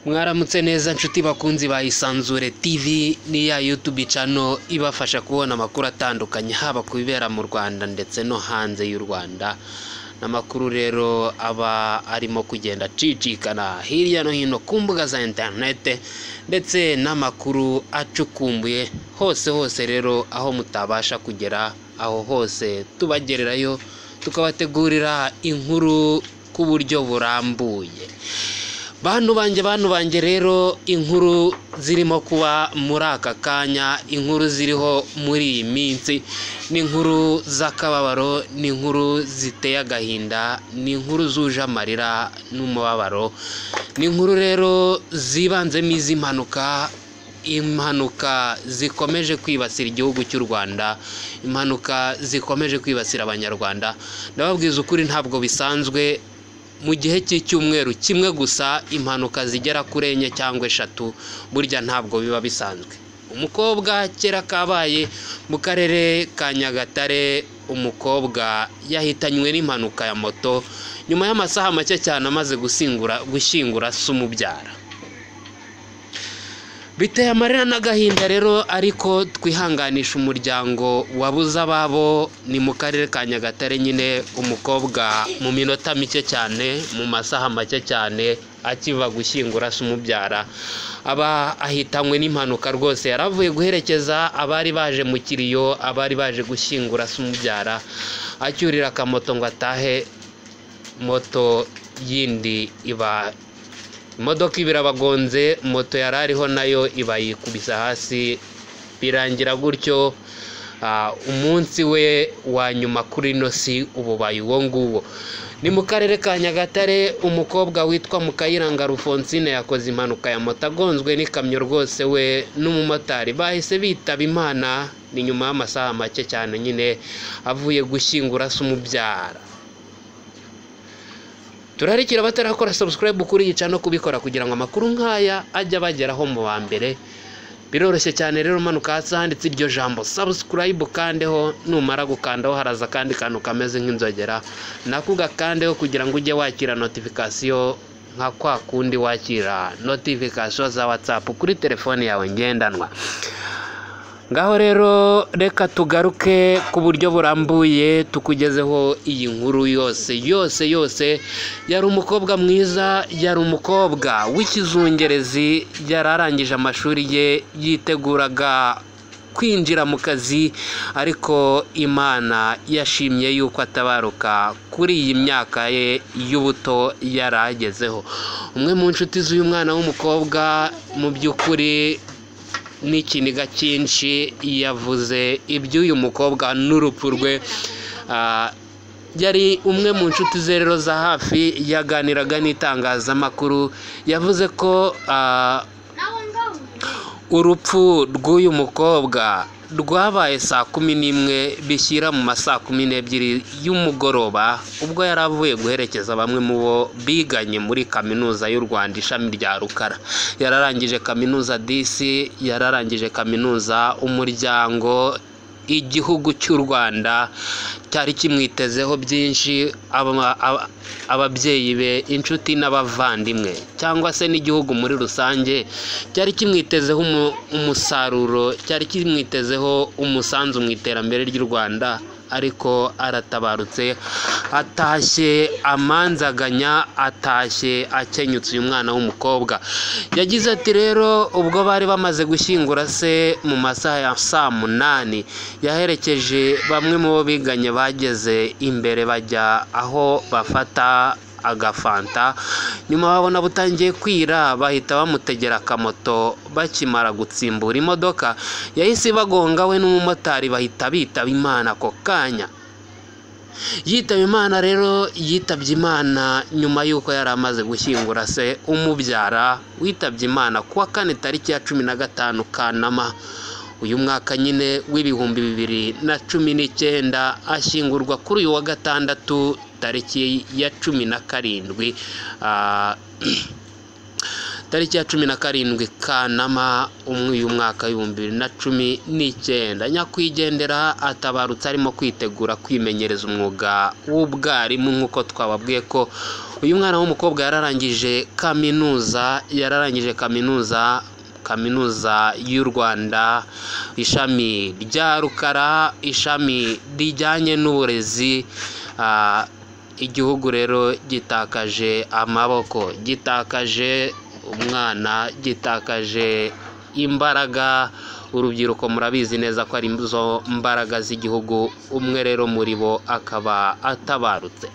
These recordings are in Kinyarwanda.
mwaramutse neza nshuti bakunzi ba isanzure tv n'iya yutube cano ibafasha kubona amakuru atandukanye haba ku bibera mu rwanda ndetse no hanze y'u rwanda n'amakuru rero aba arimo kugenda acicikana hirya no hino ku mbuga za interinete ndetse n'amakuru acukumbuye hose hose rero aho mutabasha kugera aho hose tubagererayo tukabategurira inkuru ku buryo burambuye bantu banjye bantu banjye rero inkuru zirimo kuba muri aka kanya inkuru ziriho muri iyi minsi ni inkuru z'akababaro ni inkuru ziteye agahinda ni inkuru zuje amarira n'umubabaro ni inkuru rero zibanzemo iz'impanuka impanuka zikomeje kwibasira igihugu cy'u rwanda impanuka zikomeje kwibasira abanyarwanda ndababwiza ukuri ntabwo bisanzwe mu gihe cy'icyumweru kimwe gusa impanuka zigera kuri enye cyangwa eshatu burya ntabwo biba bisanzwe umukobwa kera kabaye mu karere ka nyagatare umukobwa yahitanywe n'impanuka ya moto nyuma y'amasaha make cyane amaze gushyingura gushyingura se umubyara biteye amarira n'agahinda rero ariko twihanganisha umuryango wabuze ababo ni mu karere ka nyagatare nyine umukobwa mu minota mike cyane mu masaha make cyane akiva gushyingura se umubyara aba ahitanywe n'impanuka rwose yaravuye guherekeza abari baje mu kiriyo abari baje gushyingura se umubyara acyurira akamoto ngo atahe moto yindi iba imodoka ibiri abagonze moto yari ariho nayo iba yikubise hasi birangira gutyo umunsi we wa nyuma kuri ino si ububaye uwo nguwo ni mu karere ka nyagatare umukobwa witwa mukayiranga rufonsine yakoze impanuka ya moto agonzwe n'ikamyo rwose we n'umumotari bahise bitaba imana ni nyuma y'amasaha make cyane nyine avuye gushyingura se umubyara turarikira batarakora subscribe kuri iyi cano kubikora kugira ngo amakuru nk'aya ajye abageraho mu ba mbere biroroshye cyane rero umanuka hasi handitse iryo jambo subscribe ukandeho numara gukandaho haraza akandi kantu kameze nk'inzogera nako ugakandeho kugira ngo ujye wakira notifikasiyo nka kwa kundi wakira notifikasiyo za whatsapp kuri telefone yawe ngendanwa ngaho rero reka tugaruke ku buryo burambuye tukugezeho iyi nkuru yose yose yose yari umukobwa mwiza yari umukobwa w'ikizungerezi yari arangije amashuri ye yiteguraga kwinjira mu kazi ariko imana yashimye yuko atabaruka kuri iyi myaka ye y'ubuto yari agezeho umwe mu nshuti z'uyu mwana w'umukobwa mu by'ukuri n'ikiniga cyinshi yavuze iby'uyu mukobwa n'urupfu rwe yari umwe mu nshuti ze rero za hafi yaganiraga n'itangazamakuru yavuze ko urupfu rw'uyu mukobwa rwabaye saa kumi n'imwe bishyira mu ma saa kumi n'ebyiri y'umugoroba ubwo yari avuye guherekeza bamwe mu bo biganye muri kaminuza y'u rwanda ishami rya rukara yararangije kaminuza disi yararangije kaminuza umuryango igihugu cy'u rwanda cyari kimwitezeho byinshi ababyeyi be inshuti n'abavandimwe cyangwa se n'igihugu muri rusange cyari kimwitezeho umusaruro cyari kimwitezeho umusanzu mu iterambere ry'u rwanda ariko aratabarutse atashye amanzaganya atashye akenyutse uyu mwana w'umukobwa yagize ati rero ubwo bari bamaze gushyingura se mu masaha ya saa munani yaherekeje bamwe mu bo biganye bageze imbere bajya aho bafata agafanta nyuma babona butangiye kwira bahita bamutegera akamoto bakimara gutsimbura imodoka yahise bagonga we n'umumotari bahita bitaba imana ako kanya yitaba imana rero yitabye imana nyuma y'uko yari amaze gushyingura se umubyara witabye imana kuwa kane tariki ya cumi na gatanu kanama uyu mwaka nyine w'ibihumbi bibiri na cumi n'icyenda ashyingurwa kuri uyu wa gatandatu tariki ya cumi na karindwi tariki ya cumi na karindwi kanama uyu mwaka w'ibihumbi bibiri na cumi n'icyenda nyakwigendera atabarutse arimo kwitegura kwimenyereza umwuga w'ubwarimu nk'uko twababwiye ko uyu mwana w'umukobwa yararangije kaminuza yararangije kaminuza kaminuza y'u rwanda ishami rya rukara ishami rijyanye n'uburezi ah, igihugu rero gitakaje amaboko gitakaje umwana gitakaje imbaraga urubyiruko murabizi neza ko ari zo mbaraga z'igihugu umwe rero muri bo akaba atabarutse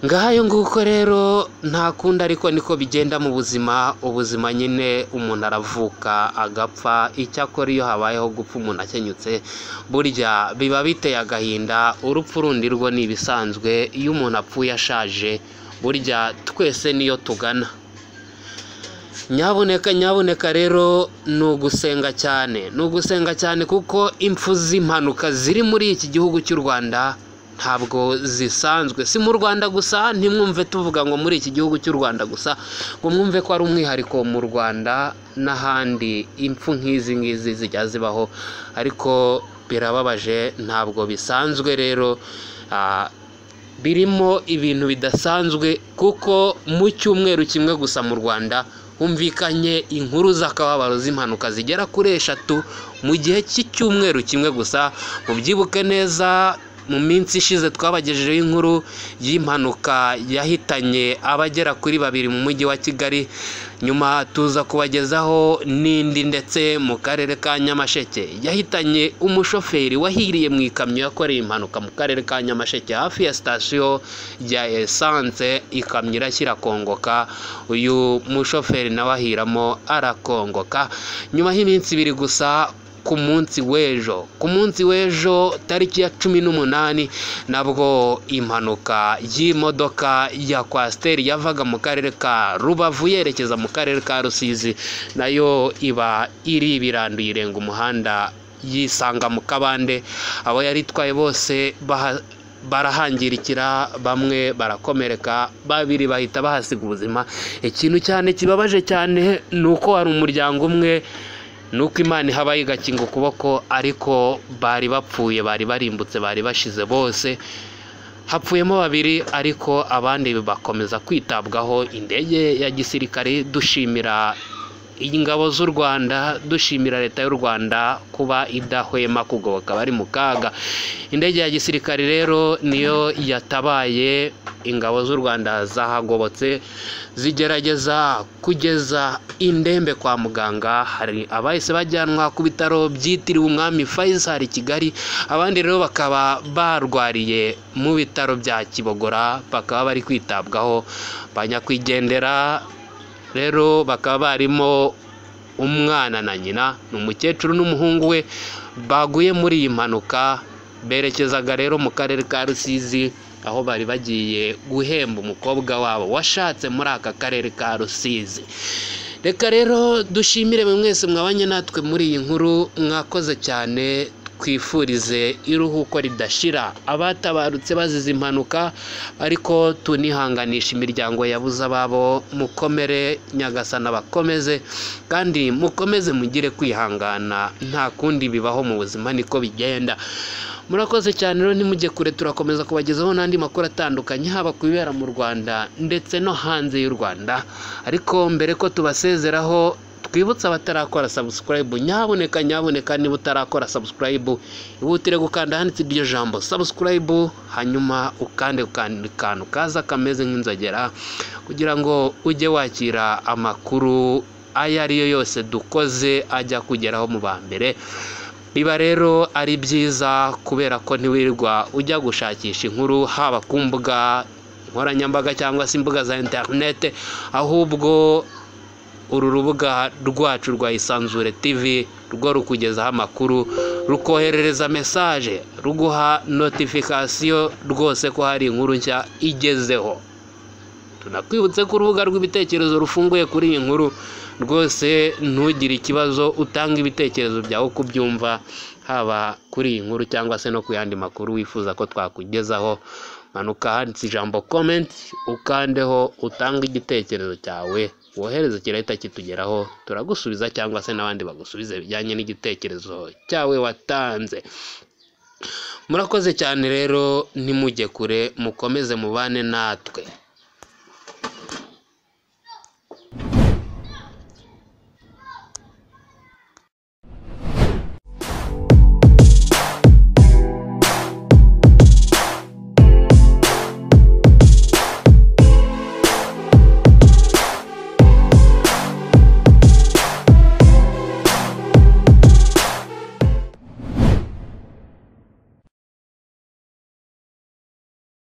ngayo nguko rero nta kundi ariko niko bigenda mu buzima ubuzima nyine umuntu aravuka agapfa icyakora iyo habayeho gupfa umuntu akenyutse burya biba biteye agahinda urupfu rundi rwo ni ibisanzwe iyo umuntu apfuye ashaje burya twese niyo tugana nyabuneka nyabuneka rero ni ugusenga cyane ni ugusenga cyane kuko impfu z'impanuka ziri muri iki gihugu cy'u rwanda ntabwo zisanzwe si mu rwanda gusa ntimwumve tuvuga ngo muri iki gihugu cy'u rwanda gusa ngo mwumve ko ari umwihariko mu rwanda n'ahandi impfu nk'izi ngizi zijya zibaho ariko birababaje ntabwo bisanzwe rero ah, birimo ibintu bidasanzwe kuko mu cyumweru kimwe gusa mu rwanda humvikanye inkuru z'akababaro z'impanuka zigera kuri eshatu mu gihe cy'icyumweru kimwe gusa mubyibuke neza mu minsi ishize twabagejejeho inkuru y'impanuka yahitanye abagera kuri babiri mu mujyi wa kigali nyuma tuza kubagezaho n'indi ndetse mu karere ka nyamasheke yahitanye umushoferi wahiriye mu ikamyo yakoreye impanuka mu karere ka nyamasheke hafi ya sitasiyo ya esanse ikamyo irashyira kongoka uyu mushoferi nawe ahiramo arakongoka nyuma y'iminsi ibiri gusa ku munsi w'ejo ku munsi w'ejo tariki ya cumi n'umunani nabwo impanuka y'imodoka ya kwasiteri yavaga mu karere ka rubavu yerekeza mu karere ka rusizi nayo iba iri ibiranduye irenga umuhanda yisanga mu kabande abo yari itwaye bose baha- barahangirikira bamwe barakomereka babiri bahita bahasiga ubuzima ikintu cyane kibabaje cyane ni uko hari umuryango umwe nuko imana ihaba igakinga ukuboko ariko bari bapfuye bari barimbutse bari bashize bose hapfuyemo babiri ariko abandi bakomeza kwitabwaho indege ya gisirikare dushimira ingabo z'u rwanda dushimira leta y'u rwanda kuba idahwema kugoboka abari mu kaga indege ya gisirikare rero niyo yatabaye ingabo z'u rwanda zahagobotse zigerageza kugeza indembe kwa muganga hari abahise bajyanwa ku bitaro byitiriwe umwami faisal i kigali abandi rero bakaba barwariye mu bitaro bya kibogora bakaba bari kwitabwaho ba nyakwigendera rero bakaba barimo umwana na nyina ni umukecuru n'umuhungu we baguye muri iyi mpanuka berekezaga rero mu karere ka rusizi aho bari bagiye guhemba umukobwa wabo washatse muri aka karere ka rusizi reka rero dushimire buri mwese mwabanye natwe muri iyi nkuru mwakoze cyane twifurize iruhuko ridashira abatabarutse bazize impanuka ariko tunihanganisha imiryango yabuze ababo mukomere nyagasana bakomeze kandi mukomeze mugire kwihangana nta kundi bibaho mu buzima niko bigenda murakoze cyane rero ntimujye kure turakomeza kubagezaho n'andi makuru atandukanye haba ku bibera mu rwanda ndetse no hanze y'u rwanda ariko mbere ko tubasezeraho twibutse abatarakora sabusikarayibu nyaboneka nyaboneka niba utarakora sabusikarayibu ihutire gukanda ahanditse iryo jambo sabusikarayibu hanyuma ukande ku kantu kaza kameze nk'inzogera kugira ngo ujye wakira amakuru ayo ari yo yose dukoze ajya kugeraho mu ba mbere biba rero ari byiza kubera ko ntiwirirwa ujya gushakisha inkuru haba ku mbuga nkoranyambaga cyangwa se imbuga za interinete ahubwo uru rubuga rwacu rwa isanzure tv rwo rukugezaho amakuru rukoherereza mesaje ruguha notifikasiyo rwose ko hari inkuru nshya igezeho tunakwibutse ko urubuga rw'ibitekerezo rufunguye kuri iyi nkuru rwose ntugire ikibazo utange ibitekerezo byawe uko ubyumva haba kuri iyi nkuru cyangwa se no ku yandi makuru wifuza ko twakugezaho manuka handitse ijambo komenti ukandeho utange igitekerezo cyawe wohereza kirahita kitugeraho turagusubiza cyangwa se n'abandi bagusubize bijyanye n'igitekerezo cyawe watanze murakoze cyane rero ntimujye kure mukomeze mubane natwe